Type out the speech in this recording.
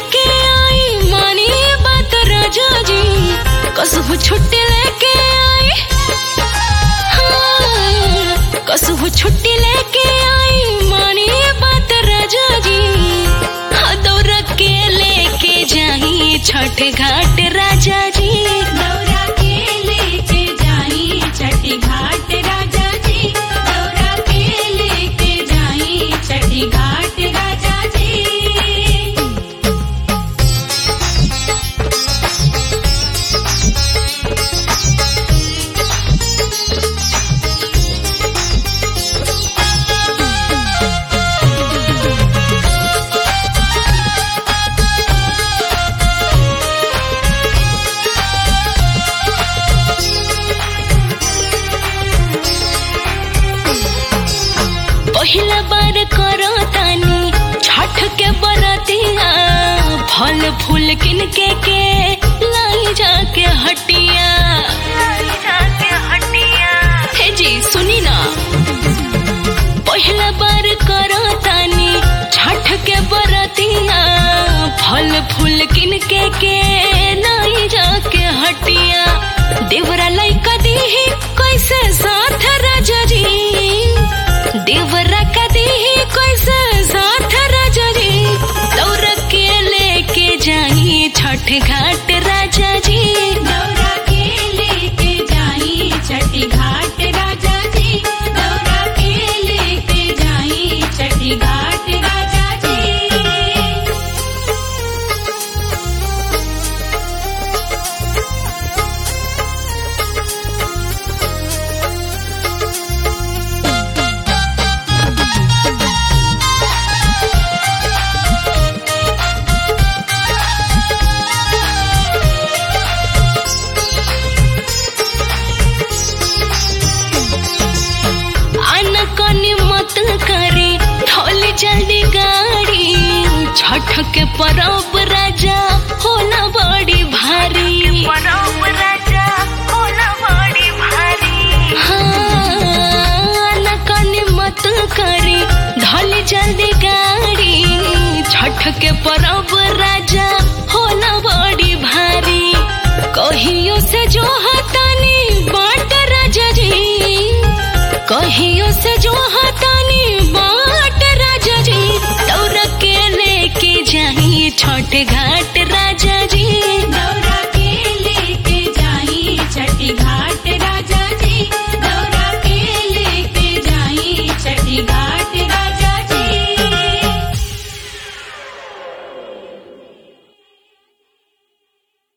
लेके आई मानी बात राजा जी कसहु छुट्टी लेके आई हाँ, कसहु छुट्टी लेके आई मानी बात राजा जी हाँ, दौड़ के लेके जाई छठ घाट राजा जी दौरा के लेके जाई छठी घाट राजा जी दौरा के लेके जाई छठी घाट राजा जी पहिला बार करो तानी छठ के बरतिया फल फूल किन के के लाई जाके हटिया हे जी सुनी ना पहिला बार करो तानी छठ के बरतिया फल फूल किन के के लाई जाके हटिया देवरा लइका दीही कैसे साथ राजा जी देवरा का दीही कैसे साथ राजा जी दौड़ के लेके जाई छठ घाट राजा जी दौरा के लेके जाई छठी घाट राजा जी दौरा के लेके जाई छठी घाट राजा जी अनकनी मत करे ढोल जल्दी गाड़ी छठ के परब राजा होला बड़ी भारी हाँ, अनकनी मत करे ढोल जल्दी गाड़ी छठ के परब राजा होला बड़ी भारी कहियो से जो हतानी बाट राजा जी कहियो से जो हतानी बाट राजा जी दौड़ के लेके जाई छठ घाट राजा जी